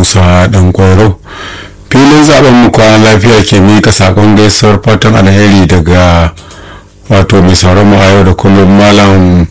musa dan kwairo filin zaben mu kwana lafiya ke mika sakon gaisuwar fatan alheri daga wato mai sauran mu a yau da kullum malam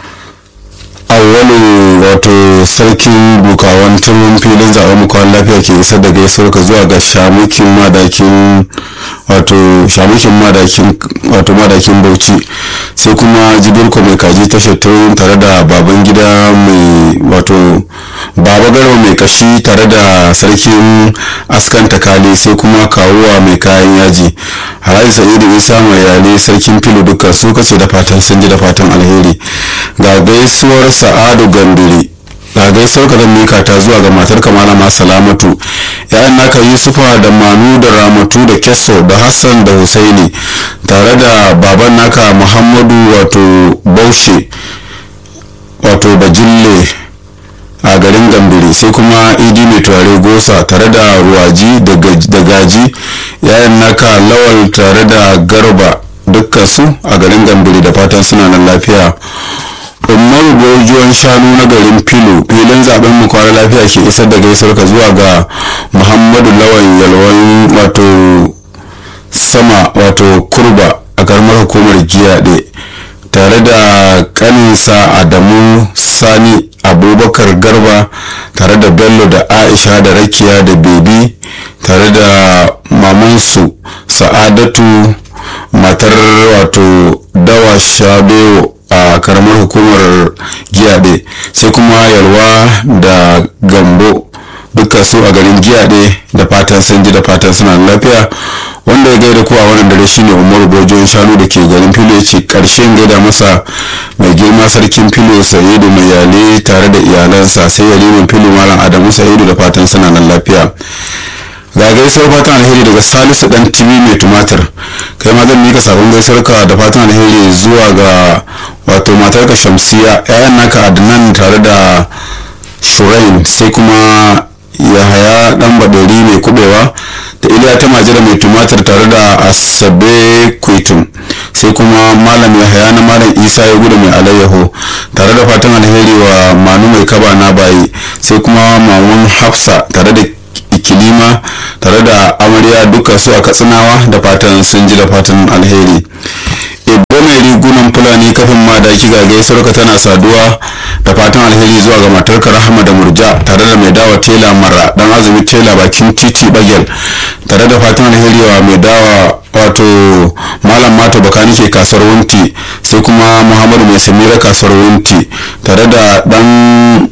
awwalu wato sarkin bukawan turin filin zaben mu kwana lafiya ke isar da gaisuwar ka zuwa ga shamukin madakin wato shamukin madakin wato madakin bauchi sai kuma jibirko mai kaji tashar turin tare da baban gida mai wato baba garba mai kashi tare da sarkin askan takali sai kuma kawuwa mai kayan yaji alhaji sa'idu isa mai yale sarkin filo duka su kace da fatan sun ji da fatan alheri ga gaisuwar sa'adu ganduri ga gaisuwar ka zan mika ta zuwa ga matar malama salamatu ya'yan naka yusufa da manu da ramatu da kesso da hassan da husaini tare da baban naka muhammadu wato baushe wato bajille a garin gambiri sai kuma idi mai turare gosa tare da ruwaji da gaji yayan naka lawal tare da garba dukkan su a garin gambiri da fatan suna nan lafiya umaru gojuwan shanu na garin filo filin zaben mu kwana lafiya ke isar da gaisuwar ka zuwa ga muhammadu lawan yalwan wato sama wato kurba a karamar hukumar giyaɗe tare da kaninsa adamu sani abubakar garba tare da bello da aisha da rakiya da bebi tare da mamansu sa'adatu matar wato dawa shabewo a karamar hukumar giyaɗe sai kuma yalwa da gambo duka su a garin giyaɗe da fatan sun ji da fatan suna lafiya wanda ya gaida kowa wannan dare shine umar bojon shanu da ke garin filo ya ce karshen gaida masa mai girma sarkin filo sayidu mai yale tare da iyalansa sai yalimin filo malam adamu sayidu da fatan suna nan lafiya ga gaisuwar fatan alheri daga salisu dan timi mai tumatir kai ma zan mika sabon gaisuwar ka da fatan alheri zuwa ga wato matarka shamsiya yayan naka adnan tare da shurain sai kuma yahaya dan badori mai kubewa da iliya ta majira mai tumatir tare da asabe kwaitum sai kuma malam yahaya na malam isa ya gudu mai alayyaho tare da fatan alheri wa manu mai kaba na bayi sai kuma mamun hafsa tare da ikilima tare da amarya duka su a katsinawa da fatan sun ji da fatan alheri ibbo mai rigunan fulani kafin madaki ga gaisuwar ka tana saduwa da fatan alheri zuwa ga matarka rahama da murja tare da mai dawa tela mara dan azumi tela bakin titi bagel tare da fatan alheri wa mai dawa wato malam mato bakani ke kasar wunti sai kuma muhammadu mai samira kasar wunti tare da dan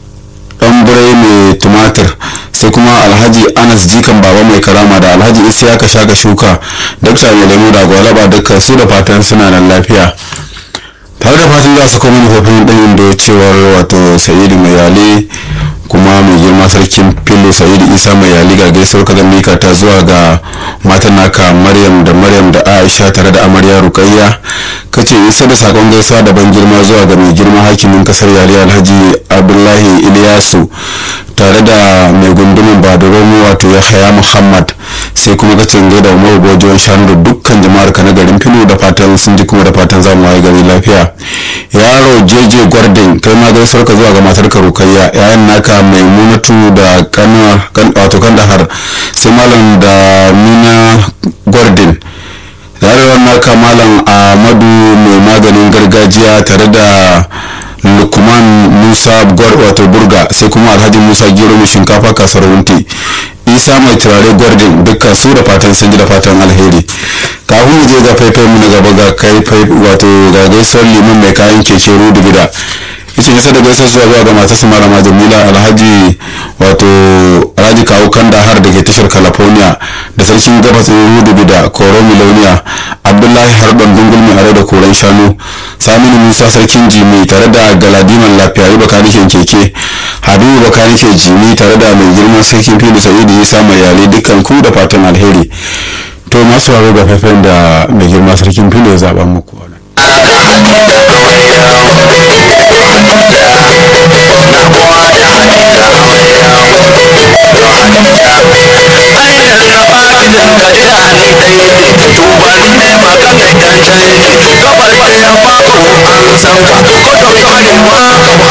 dan burai mai tumatir sai kuma alhaji anas jikan baba mai karama da alhaji isa ka shaka shuka dakta mai lemu da gwalaba dukkan su da fatan suna nan lafiya tare da fatan za su kuma manufofin ɗanyin da cewar wato sayidu mai yale kuma mai girma sarkin filo sayidu isa mai yali ga gaisuwar ka mika ta zuwa ga matan naka maryam da maryam da aisha tare da amarya rukayya kace isa da sakon gaisuwa da ban girma zuwa ga mai girma hakimin kasar yali alhaji abdullahi iliyasu tare da mai gundumin badaromu wato ya haya muhammad sai kuma ka cinge da umar gojiyon shanu da dukkan jama'ar ka na garin filo da fatan sun ji kuma da fatan za mu waye gari lafiya yaro jeje gwardin kai ma gaisuwar ka zuwa ga matar ka rukayya yayan naka mai munatu da kana wato kandahar sai malam da mina gwardin yarewar naka malam ahmadu mai maganin gargajiya tare da lukman musa wato burga sai kuma alhaji musa gero mai shinkafa kasar wunti isa mai turare gwardin dukkan su da fatan sun ji da fatan alheri kafin mu je ga faifai mu na gaba ga kai wato ga gaisuwar liman mai kayan keke rudu gida yace nisa da gaisuwar zuwa zuwa ga matarsa malama jamila alhaji wato alhaji kawo kanda har da ke tashar california da sarkin gabas rudu gida koro miloniya abdullahi harban dungulmi are da koren shanu saminu musa sarkin jimi tare da galadiman lafiyayi bakanikin keke habibu bakanikin jimi tare da mai girman sarkin fili sa'idu isa mai yare dukkan ku da fatan alheri to masu waro ga faifan da mai girma sarkin fili ya zaɓa muku gabar da ya bako an san ka ko da kwarewa ka